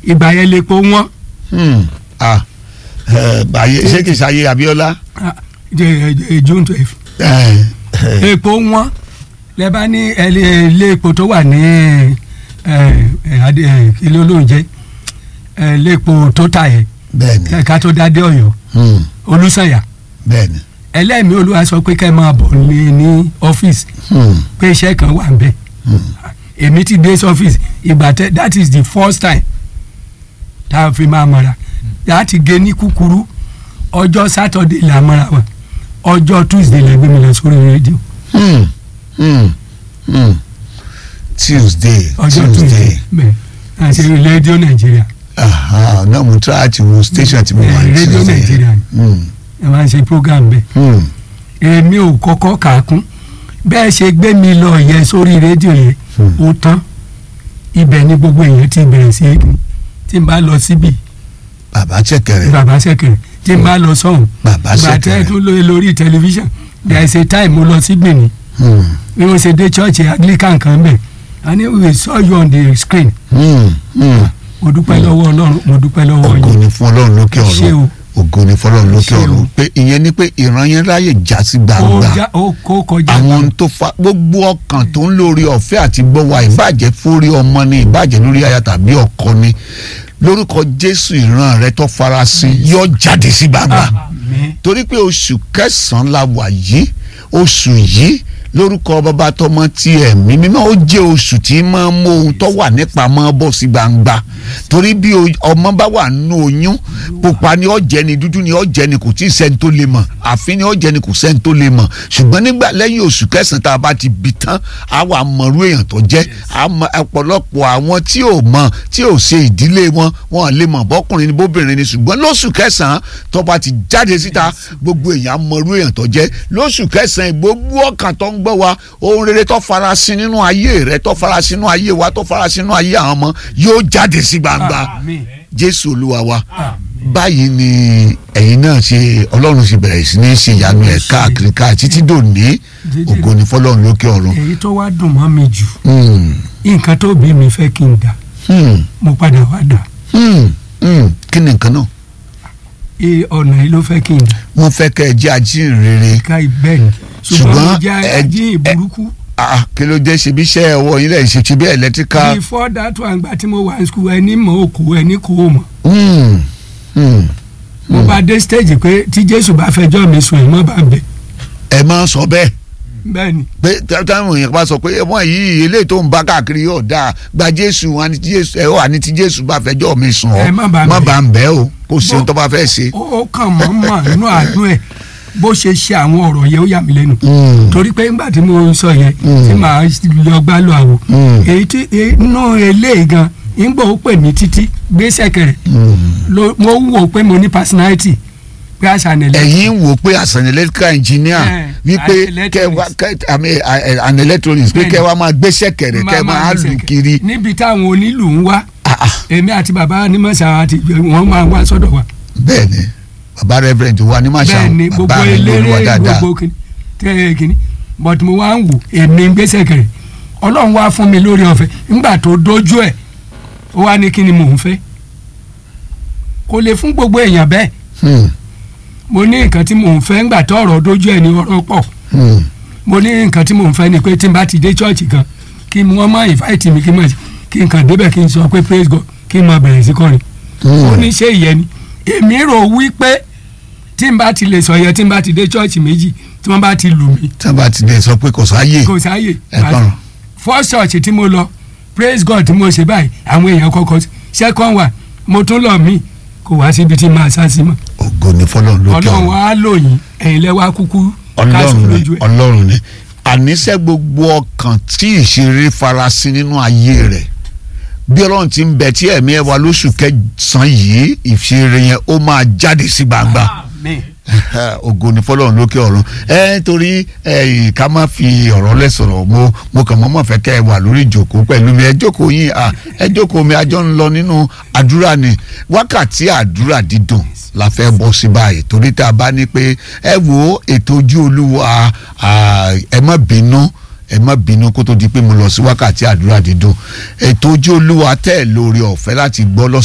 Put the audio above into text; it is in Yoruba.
ìgbà yẹn lè po wọ́n Hmm. ah ẹ, ayé ṣé kìí ṣayé Abíọ́lá. ah, jẹ- jẹ- June twelve ẹ, ẹ, epo wọ́n lẹ bá ní ẹlẹ- ilé epo tó wà ní ẹ, ẹ, adé- ẹ, ilé olóúnjẹ ẹ, ilé epo tó tà yẹ bẹ́ẹ̀ni kẹka tó dádé Ọ̀yọ́ Hmm. Olúsànyà bẹ́ẹ̀ni. ẹlẹ́mìí olúwa sọ pé kẹ́ ẹ máa bọ̀ ní ní ọ́fíìsì Hmm. pé iṣẹ́ kan wà ń bẹ̀ èmi ti dé ọ́fíìsì ìgbà tẹ that is the first time tá a fi máa mọ̀ra láti gé ní kúkúrú ọjọ́ sátọ̀dé là mọ́ra wa ọjọ́ tuesday lè gbé mi lọ sórí rédíò Hmm. Hmm. Hmm. Tuesday ọjọ́ tuesday Tuesday bẹ́ẹ̀ àti rédíò nàìjíríà aha náà mo try àti wo station tí mo wà ní Eh, Radio Tuesday. Nigeria ni. Hmm. ẹ máa ń ṣe program bẹ́ẹ̀ Hmm. èmi ò kọ́kọ́ kà á kún bẹ́ẹ̀ ṣe gbé mi lọ yẹn sórí rédíò yẹn Hmm. ó tán ibẹ̀ ni gbogbo èèyàn ti bẹ̀rẹ̀ sí í tí n bá lọ síbi bàbá ṣẹ̀kẹ̀rẹ̀ bàbá sẹ́kẹ̀rẹ̀ tí n bá lọ sọ́hùn bàbá gbàtẹ́ ṣẹ̀kẹ̀rẹ̀ tún lóye lórí tẹlifíṣàn there is a time mo lọ sí Benin Hmm. bí wọ́n ṣe dé church Anglican kan bẹ̀ and we saw you on the screen Hmm. Hmm. mo dúpẹ́ lọ́wọ́ Ọlọ́run mo dúpẹ́ lọ́wọ́ ògo yín ni fún Ọlọ́run lókè ṣé ọ̀run o ògo ni fún Ọlọ́run lókè Ṣé o. ọ̀run pé ìyẹn ni pé ìran yẹn ráyè já sí ó gbangba já ó kó kọjá àwọn ohun tó fa gbogbo ọkàn tó ń lórí ọ̀fẹ́ àti gbọ́wà ìbàjẹ́ fórí ọmọ ni ìbàjẹ́ lórí aya tàbí ọkọ ni lórúkọ Jésù ìran rẹ tó farasin yóò jáde sí gbangba Àmín. torí pé oṣù kẹsàn-án la wà yìí oṣù yìí lórúkọ bàbá tọmọ ti ẹ̀mí mímọ́ ó jẹ́ oṣù tí máa ń mú ohun tó wà nípamọ́ bọ́ sí gbangba torí bí o- ọmọ bá wà nínú oyún pupa ni ó jẹ́ ni dúdú ni ó jẹ́ ni kò tí ì sẹ́ni tó lè mọ̀ àfin ni ó jẹ́ ni kò sẹ́ni tó lè mọ̀ ṣùgbọ́n nígbà lẹ́yìn oṣù kẹsàn-án tá a bá ti bí tán á wà mọ̀rú èèyàn tó jẹ́ á mọ ọ̀pọ̀lọpọ̀ àwọn tí ò mọ̀ tí ò ṣe ìdílé wọn wọn lè mọ̀ bọ́kùnrin ni bóbìnrin ni ṣùgbọ́n lóṣù kẹsàn-án tó bá ti jáde síta gbogbo èèyàn á mọ̀rú èèyàn tó jẹ́ lóṣù kẹsàn-án gbogbo ọkàn tó ń gbọ́ wa ohun rere tó farasin nínú ayé rẹ tó farasin nínú ayé wa tó farasin nínú ayé àwọn ọmọ yóò jáde sí gbangba Àmín. jésù olúwa wa Àmín. báyìí ni ẹ̀yin náà ṣe ọlọ́run ṣe bẹ̀rẹ̀ sí ní ṣe ìyanu ẹ̀ káàkiri káà títí dòní ògo ni fọlọ́run lókè ọ̀run. èyí tó wá dùn mọ́ mi jù Hmm, nǹkan tó bí mi fẹ́ kí n dà hmm, mo padà wá dà hmm, hmm. kí ni nǹkan náà ee ọ̀nà yìí ló fẹ́ kí n dà wọ́n fẹ́ kẹ́ ẹ jẹ́ ajínrere ká ibẹ̀ ni ṣùgbọ́n mo Ṣùgbọ́n jẹ́ ẹ- ajíhìn burúkú Ah, kí ló dé ṣe bí iṣẹ́ ọwọ́ yín lẹ́yìn ṣe ti bí ẹ̀lẹ́tíríkà. before that one gba tí mo wà ní school ẹni mọ̀ òkú ẹni kò mọ̀ Hmm, hmm. mo bá dé stage pé tí Jésù bá fẹjọ́ mi sùn ẹ̀ mọ́ bá bẹ̀ ẹ máa sọ bẹ́ẹ̀ bẹ́ẹ̀ ni pé táwọn èèyàn bá sọ pé ẹ̀wọ̀n yìí eléyìí tó ń bá káàkiri yóò dáa gba jésù wọn ni tí jésù ẹ wà ní tí jésù bá fẹjọ́ mi sùn ọ́ Ẹ má bá ń má bẹ̀. bá ń bẹ́ o kó ṣe ohun tó bá fẹ́ ṣe. ó ó kàn mọ́ mọ́ inú àánú ẹ̀ bó ṣe ṣe àwọn ọ̀rọ̀ yẹn ó yà mí lẹ́nu Hmm, torí pé ńgbà tí mo sọ yẹn Mm. tí màá lọ gbá lọ àwò Mm. èyí tí inú eléyìí gan ńgbà ó pè mí títí gbé sẹ̀kẹ̀rẹ̀ hmm. ló mo wò pé mo ní personality pé àṣà nílẹ̀ ẹ̀yin wò pé as an electrical engineer Eh, wípé as kẹ wá kẹ àmì an electronics pé Bẹ́ẹ̀ni. kẹ wá máa gbéṣẹ́ kẹ̀rẹ̀ kẹ máa lù kiri. níbi táwọn onílù ń wá Ah, ah, èmi àti bàbá onímọ̀sá àti wọ́n máa wá sọ́dọ̀ wa bẹ́ẹ̀ni baba reverend wa ní màṣá bẹ́ẹ̀ ni gbogbo bàbá mi ní olúwa eléré dáadáa. gbogbo kìíní tẹ́ kìíní but mo wá ń wò èmi ń gbé sẹ̀kẹ̀rẹ̀ ọlọ́run wá fún mi lórí ọ̀fẹ́ ńgbà tó dójú ẹ̀ ó wá ní kí ni mò ń fẹ́ kò lè fún gbogbo èèyàn bẹ́ẹ̀ Hmm, mo ní nǹkan tí mò ń fẹ́ ńgbà tó ọ̀rọ̀ dójú ẹ̀ ní ọ̀rọ̀ pọ̀ hmm. mo ní nǹkan tí mò ń fẹ́ ni pé tí n bá ti dé chọ́ọ̀chì kan kí wọ́n má invite mi kí n má kí n kàn débẹ̀ kí n sọ pé praise God kí n má bẹ̀rẹ̀ sí kọrin ó ní ṣé ìyẹn ni èmi rò wí pé tí n bá ti lè sọ yẹn tí n bá ti dé chọ́ọ̀chì méjì tí wọ́n bá ti lù mí tí wọ́n bá ti dẹ̀ sọ pé kò sáyè kò sáyè ẹ kàn first church tí mo lọ praise God tí mo ṣe báyìí àwọn èèyàn kọ́kọ́ sí. second one mo tún lọ mí kò wá síbi tí màá sá sí mọ́ ògo ni fọlọ́run lókè ọlọ́run ọ̀run. wa lò yín ẹ̀yin lẹ́wà kúkú káṣù ọlọ́run ni lójú ẹ̀ ọlọ́run ni àníṣe gbogbo ọkàn tí ìṣeré farasin nínú ayé rẹ̀ bí ọlọ́run ti ń bẹ tí ẹ̀mí ẹ̀ wá lóṣù kẹsàn-án yìí ìṣeré yẹn ó máa jáde sí gbangba Àmín. ògo ni fọlọ́run lókè ọ̀run ẹ torí ẹ ká má fi ọ̀rọ̀ lẹ̀ sọ̀rọ̀ mo mo kàn mọ́ mọ́ fẹ́ kẹ́ ẹ wà lórí ìjókòó pẹ̀lú mi ẹ jókòó yín à ẹ jókòó mi àjọ ń lọ nínú àdúrà ni wákàtí àdúrà dídùn la fẹ́ bọ́ sí báyìí torí tá a bá ní pé ẹ wo ètò ojú olúwa à, ẹ má bínú ẹ má bínú kó tó di pé mo lọ sí wákàtí àdúrà dídùn ètò ojú olúwa tẹ́ ẹ lórí ọ̀fẹ́ láti gbọ́ lọ́sẹ̀